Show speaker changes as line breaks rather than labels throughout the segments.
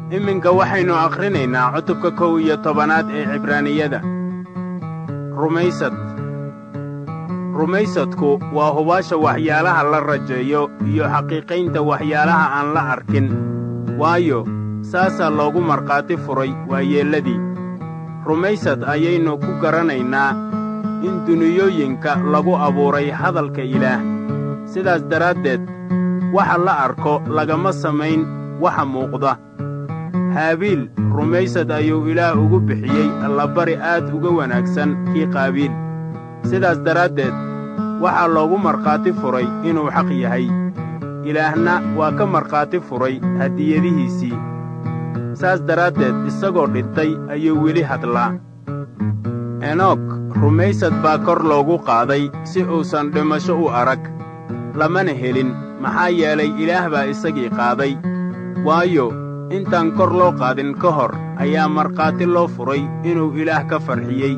iminka waxaynu akhrinaynaa cutubka kow iyo tobanaad ee cibraaniyada rumaysad rumaysadku waa hubaasha waxyaalaha la rajeeyo iyo xaqiiqaynta waxyaalaha aan la arkin waayo saasaa loogu markhaati furay waayeelladii rumaysad ayaynu ku garanaynaa in duniyooyinka lagu abuuray hadalka ilaah sidaas daraaddeed waxa la arko lagama samayn waxa muuqda haabiil rumaysad ayuu ilaah ugu bixiyey allabari aad uga wanaagsan kii qaabiil sidaas daraaddeed waxaa loogu markhaati furay inuu xaq yahay ilaahna waa ka markhaati furay hadiyadihiisii saas daraaddeed isagoo dhintay ayuu weli hadlaa enoog rumaysad baa kor loogu qaaday si uusan dhimasho u arag lamana helin maxaa yeelay ilaah baa isagii qaaday waayo intaan kor loo qaadin ka hor ayaa markhaati loo furay inuu ilaah ka farxiyey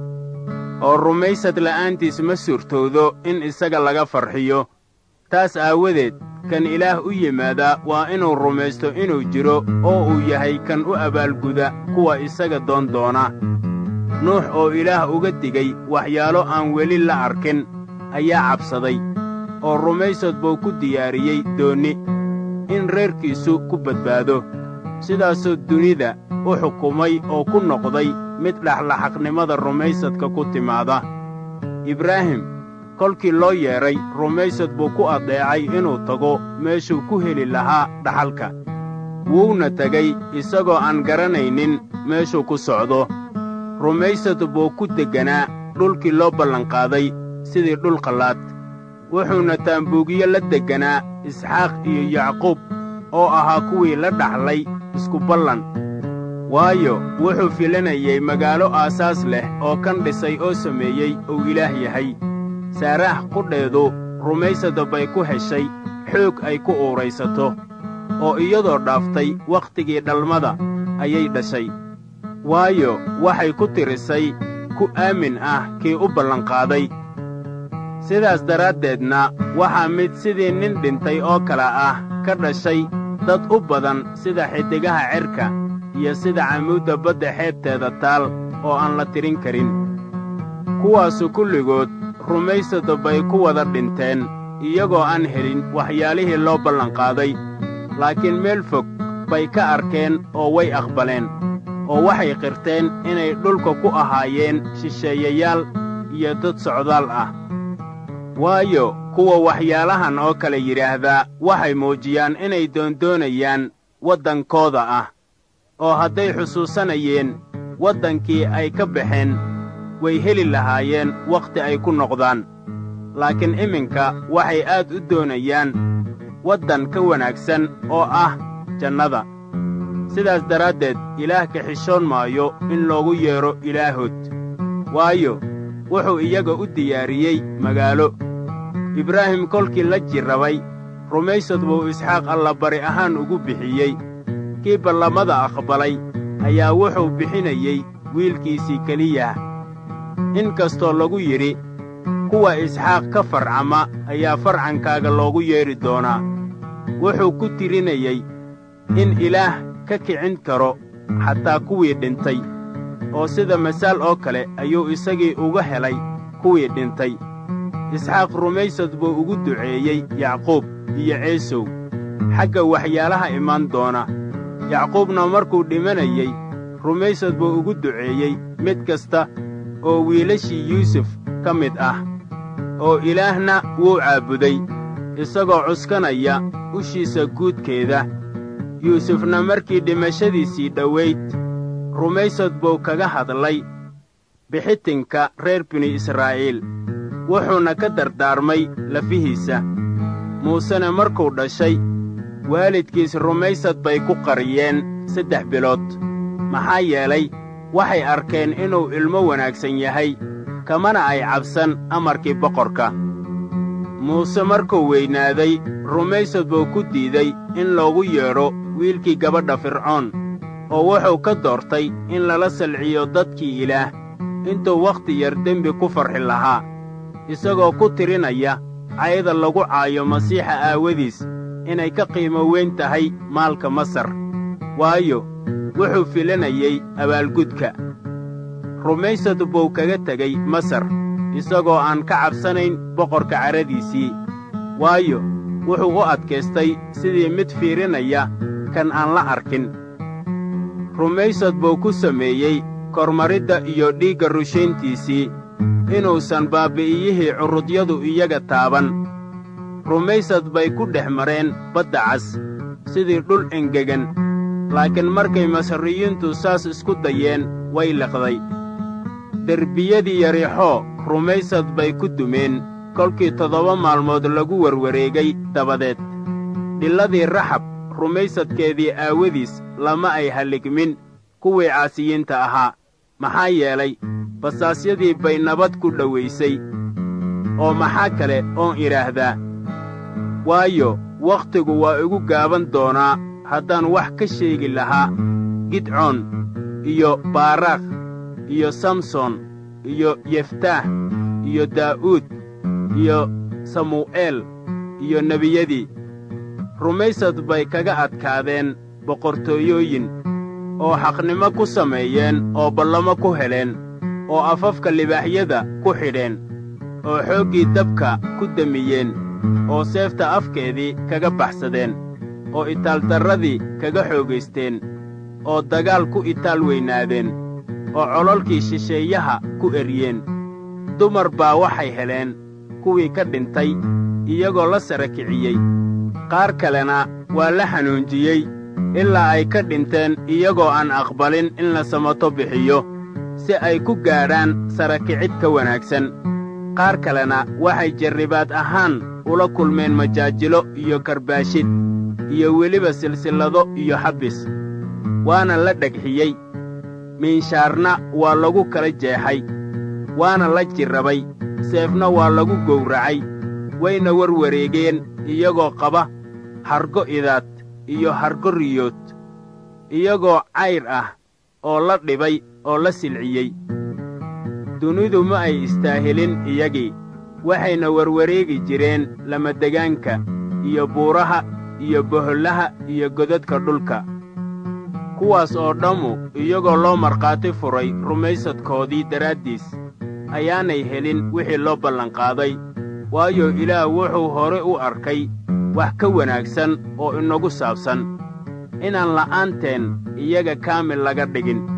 oo rumaysad la'aantiis ma suurtoodo in isaga laga farxiyo taas aawadeed kan ilaah u yimaadaa waa inuu rumaysto inuu jiro oo uu yahay kan u abaalguda kuwa isaga doon doona nuux oo ilaah uga digay waxyaalo aan weli la arkin ayaa cabsaday oo rumaysad buu ku diyaariyey doonni in reerkiisu ku badbaado sidaasuu dunida u xukumay oo ku noqday mid dhexlaxaqnimada rumaysadka ku timaada ibraahim kolkii loo yeedhay rumaysad buu ku addeecay inuu tago meeshuu ku heli lahaa dhaxalka wuuna tegay isagoo aan garanaynin meeshuu ku socdo rumaysad buu ku degganaa dhulkii loo ballanqaaday sidii dhul qallaad wuxuuna taambuugiyo la degganaa isxaaq iyo yacquub oo ahaa kuwii la dhaxlay isku ballan waayo wuxuu filanayey magaalo aasaas leh oo kan dhisay oo sameeyey uu ilaah yahay saaraah qudheedu rumaysada bay ku heshay xoog ay ku uuraysato oo iyadoo dhaaftay wakhtigii dhalmada ayay dhashay waayo waxay ku tirisay ku aamin ah kii u ballanqaaday sidaas daraaddeedna waxaa mid sidii nin dhintay oo kale ah ka dhashay dad u badan sida xiddigaha cerka iyo sida camuudda badda xeebteeda taal oo aan la tirin karin kuwaasu kulligood rumaysada bay ku wada dhinteen iyagoo aan helin waxyaalihii loo ballanqaaday laakiin meel fog bay ka arkeen oo way aqbaleen oo waxay qirteen inay dhulka ku ahaayeen shisheeyayaal iyo dad socdaal ah waayo kuwa waxyaalahan oo kale yidhaahdaa waxay muujiyaan inay doondoonayaan waddankooda ah oo hadday xusuusanayeen waddankii ay ka baxeen way heli lahaayeen wakhti ay ku noqdaan laakiin iminka waxay aad u doonayaan waddan ka wanaagsan oo ah jannada sidaas daraaddeed ilaah ka xishoon maayo in loogu yeedho ilaahood waayo wuxuu iyaga u diyaariyey magaalo ibraahim kolkii la jirrabay rumaysad buu isxaaq allabari ahaan ugu bixiyey kii ballamada aqbalay ayaa wuxuu bixinayey wiilkiisii keliyah in kastoo lagu yidhi kuwa isxaaq ka farcama ayaa farcankaaga loogu yeedhi doonaa wuxuu ku tirinayey in ilaah ka kicin karo xataa kuwii dhintay oo sida masaal oo kale ayuu isagii uga helay kuwii dhintay isxaaq rumaysad buu ugu duceeyey yacquub iyo ceesow xagga waxyaalaha imaan doona yacquubna markuu dhimanayey rumaysad buu ugu duceeyey mid kasta oo wiilashii yuusuf ka mid ah oo ilaahna wuu caabuday isagoo cuskanaya ushiisa guudkeeda yuusufna markii dhimashadiisii dhowayd rumaysad buu kaga hadlay bixitinka reer binu israa'iil wuxuuna ka dardaarmay lafihiisa muusena markuu dhashay waalidkiis rumaysad bay ku qariyeen saddex bilood maxaa yeelay waxay arkeen inuu ilmo wanaagsan yahay kamana ay cabsan amarkii boqorka muuse markuu weynaaday rumaysad buu ku diiday in loogu yeedho wiilkii gabadha fircoon oo wuxuu ka doortay in lala salciyo dadkii ilaah intuu wakhti yar dembi ku farxi lahaa isagoo ku tirinaya cayda lagu caayo masiixa aawadiis inay ka qiimo weyn tahay maalka masar waayo wuxuu filanayey abaalgudka rumaysad buu kaga tegey masar isagoo aan ka cabsanayn boqorka caradiisii waayo wuxuu u adkaystay sidii mid fiirinaya kan aan la arkin rumaysad buu ku sameeyey kormaridda iyo dhiigga rushayntiisii inuusan baabbi'iyihii curudyadu iyaga taaban rumaysad bay ku dhex mareen badda cas sidii dhul engegan laakiin markay masriyiintu saas isku dayeen way liqday derbiyadii yarixoo rumaysad bay ku dumeen kolkii toddoba maalmood lagu warwareegay dabadeed dhilladii raxab rumaysadkeedii aawadiis lama ay halligmin kuwii caasiyiinta ahaa maxaa yeelay basaasyadii bay nabad ku dhowaysay oo maxaa kale oon idhaahdaa waayo wakhtigu waa igu gaaban doonaa haddaan wax ka sheegi lahaa gidcoon iyo baaraakh iyo samson iyo yeftaah iyo daa'uud iyo samu'eel iyo nebiyadii rumaysad bay kaga adkaadeen boqortooyooyin oo xaqnimo ku sameeyeen oo ballamo ku heleen oo afafka libaaxyada ku xidheen oo xooggii dabka ku demiyeen oo seefta afkeedii kaga baxsadeen oo itaaldarradii kaga xoogaysteen oo dagaal ku itaal weynaadeen oo cololkii shisheeyaha ku eryeen dumar baa waxay heleen kuwii ka dhintay iyagoo la sara kiciyey qaar kalena waa la xanuunjiyey ilaa ay ka dhinteen iyagoo aan aqbalin in la samato bixiyo si ay ku gaadhaan sara kicid ka wanaagsan qaar kalena waxay jarribaad ahaan ula kulmeen majaajilo iyo karbaashid iyo weliba silsillado iyo xabbis waana la dhegxiyey miinshaarna waa lagu kala jeexay waana la jirrabay seefna waa lagu gowracay wayna warwareegeen iyagoo qaba hargo idaad iyo hargo riyood iyagoo cayr ah oo la dhibay oo la silciyey dunidu ma ay istaahilin iyagii waxayna warwareegi jireen lamadegaanka iyo buuraha iyo bohollaha iyo godadka dhulka kuwaas oo dhammu iyagoo loo markhaati furay rumaysadkoodii daraaddiis ayaanay helin wixii loo ballanqaaday waayo ilaah wuxuu hore u arkay wax ka wanaagsan oo inagu saabsan inaan la'aanteen iyaga kaamil laga dhigin